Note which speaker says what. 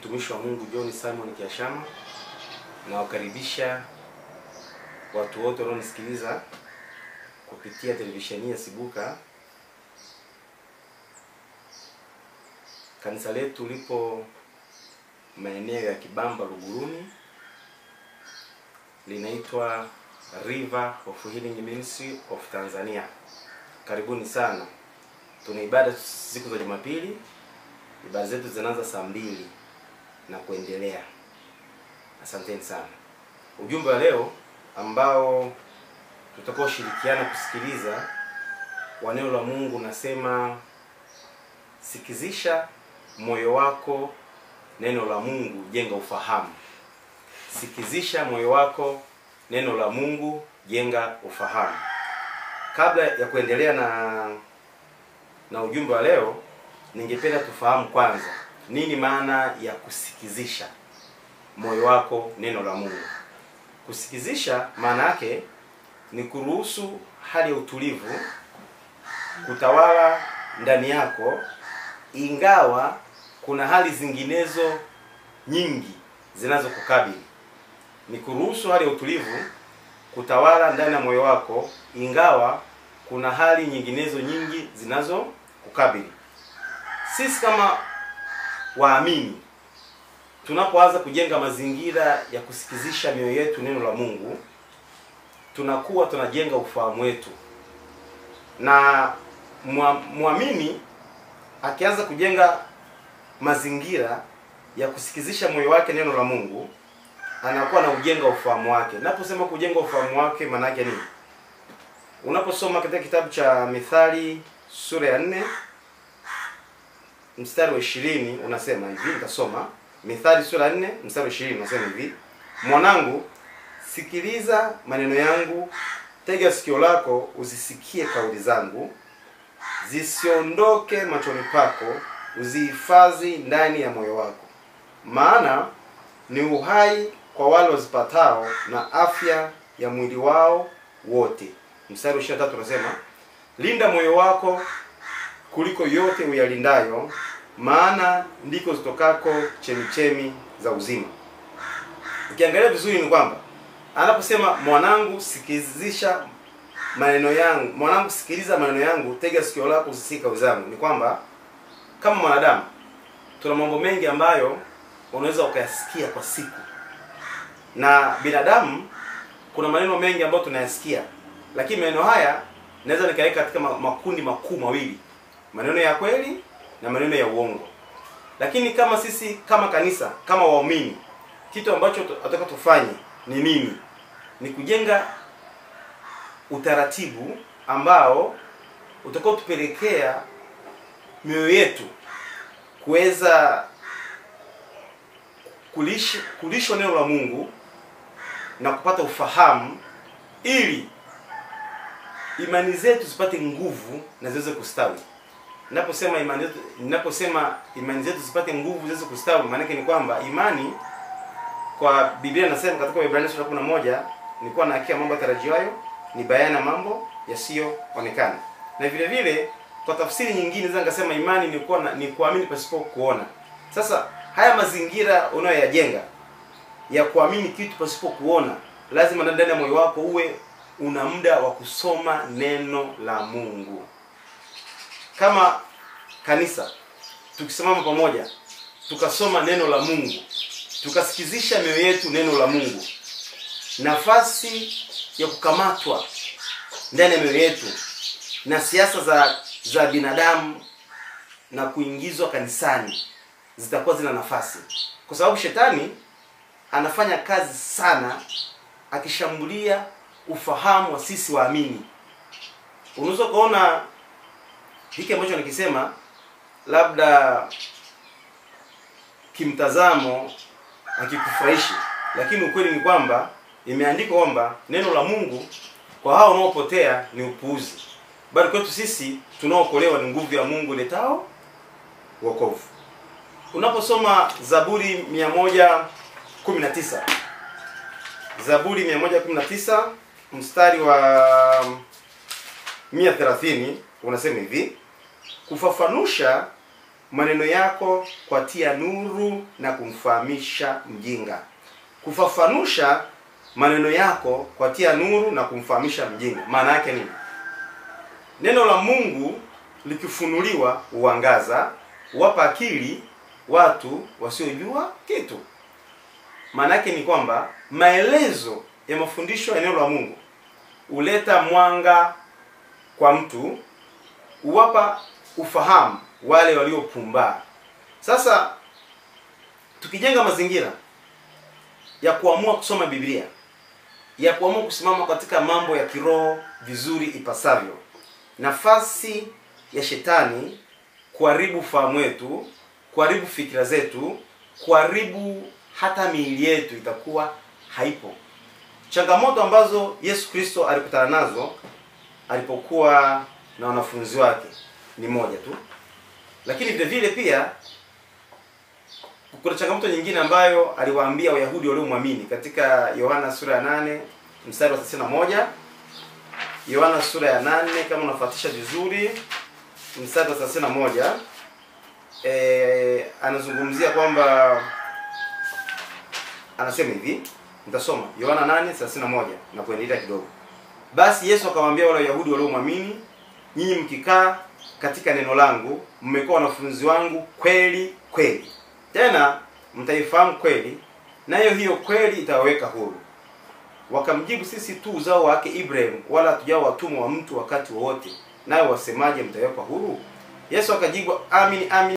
Speaker 1: mtumishi wa Mungu John Simon Kiashama. Nawakaribisha watu wote wanaonisikiliza kupitia televisheni ya Sibuka. Kanisa letu lipo maeneo ya Kibamba Luguruni, linaitwa River of Healing Ministry of Tanzania. Karibuni sana. Tuna ibada siku za Jumapili. Ibada zetu zinaanza saa mbili na kuendelea. Asanteni sana. Ujumbe wa leo ambao tutakao shirikiana kusikiliza wa neno la Mungu nasema, sikizisha moyo wako neno la Mungu, jenga ufahamu. Sikizisha moyo wako neno la Mungu, jenga ufahamu. Kabla ya kuendelea na na ujumbe wa leo, ningependa tufahamu kwanza nini maana ya kusikizisha moyo wako neno la Mungu. Kusikizisha maana yake ni kuruhusu hali ya utulivu kutawala ndani yako, ingawa kuna hali zinginezo nyingi zinazokukabili. Ni kuruhusu hali ya utulivu kutawala ndani ya moyo wako, ingawa kuna hali nyinginezo nyingi zinazokukabili. Sisi kama waamini tunapoanza kujenga mazingira ya kusikizisha mioyo yetu neno la Mungu, tunakuwa tunajenga ufahamu wetu, na mwamini akianza kujenga mazingira ya kusikizisha moyo wake neno la Mungu, anakuwa na ujenga ufahamu wake. Naposema kujenga ufahamu wake, maana yake nini? Unaposoma katika kitabu cha Mithali sura ya nne mstari wa ishirini unasema hivi, nitasoma Mithali sura ya nne mstari wa ishirini unasema hivi: mwanangu, sikiliza maneno yangu, tega sikio lako uzisikie kauli zangu, zisiondoke machoni pako, uzihifadhi ndani ya moyo wako, maana ni uhai kwa wale wazipatao na afya ya mwili wao wote. Mstari wa 23 unasema linda moyo wako kuliko yote uyalindayo, maana ndiko zitokako chemichemi za uzima. Ukiangalia vizuri ni kwamba anaposema mwanangu, sikizisha maneno yangu, mwanangu, sikiliza maneno yangu, tega sikio lako usisikie kauli zangu, ni kwamba kama mwanadamu tuna mambo mengi ambayo unaweza ukayasikia kwa siku, na binadamu kuna maneno mengi ambayo tunayasikia, lakini maneno haya naweza nikaweka katika makundi makuu mawili, maneno ya kweli na maneno ya uongo. Lakini kama sisi kama kanisa, kama waumini, kitu ambacho tunataka tufanye ni nini? Ni kujenga utaratibu ambao utakao tupelekea mioyo yetu kuweza kulish, kulishwa neno la Mungu na kupata ufahamu ili imani zetu zipate nguvu na ziweze kustawi. Ninaposema imani zetu, ninaposema imani zetu zipate nguvu ziweze kustawi, maana yake ni kwamba imani kwa Biblia inasema katika Waebrania sura 11 nilikuwa na hakika mambo yatarajiwayo ni bayana mambo yasiyoonekana. Na vile vile kwa tafsiri nyingine naweza nikasema imani ni kuwa ni kuamini pasipo kuona. Sasa haya mazingira unayoyajenga ya kuamini kitu pasipo kuona, lazima ndani ya moyo wako uwe una muda wa kusoma neno la Mungu. Kama kanisa tukisimama pamoja tukasoma neno la Mungu, tukasikizisha mioyo yetu neno la Mungu, nafasi ya kukamatwa ndani ya mioyo yetu na siasa za za binadamu na kuingizwa kanisani zitakuwa zina nafasi, kwa sababu shetani anafanya kazi sana akishambulia ufahamu wa sisi waamini. Unaweza kuona hiki ambacho nikisema labda kimtazamo hakikufurahishi, lakini ukweli ni kwamba imeandikwa kwamba neno la Mungu kwa hao wanaopotea ni upuuzi, bali kwetu sisi tunaokolewa ni nguvu ya Mungu letao wokovu. Unaposoma Zaburi 119 Zaburi 119 mstari wa 130 unasema hivi: kufafanusha maneno yako kwatia nuru na kumfahamisha mjinga. Kufafanusha maneno yako kwatia nuru na kumfahamisha mjinga, maana yake nini? Neno la Mungu likifunuliwa huangaza, huwapa akili watu wasiojua kitu. Maana yake ni kwamba maelezo ya mafundisho ya neno la Mungu huleta mwanga kwa mtu, huwapa ufahamu wale waliopumbaa. Sasa tukijenga mazingira ya kuamua kusoma Biblia, ya kuamua kusimama katika mambo ya kiroho vizuri ipasavyo, nafasi ya shetani kuharibu fahamu wetu, kuharibu fikira zetu, kuharibu hata miili yetu itakuwa haipo. Changamoto ambazo Yesu Kristo alikutana nazo alipokuwa na wanafunzi wake ni moja tu, lakini vile vile pia kuna changamoto nyingine ambayo aliwaambia Wayahudi waliomwamini katika Yohana sura ya 8 mstari wa 31. Yohana sura ya 8 kama unafuatisha vizuri mstari wa 31, eh, anazungumzia kwamba anasema hivi, nitasoma Yohana 8:31 na kuendelea kidogo. Basi Yesu akamwambia wale Wayahudi waliomwamini, nyinyi mkikaa katika neno langu mmekuwa wanafunzi wangu kweli kweli, tena mtaifahamu kweli, nayo hiyo kweli itawaweka huru. Wakamjibu, sisi tu uzao wake Ibrahim, wala hatujao watumwa wa mtu wakati wowote, nayo wasemaje mtawekwa huru? Yesu akajibu, amin amin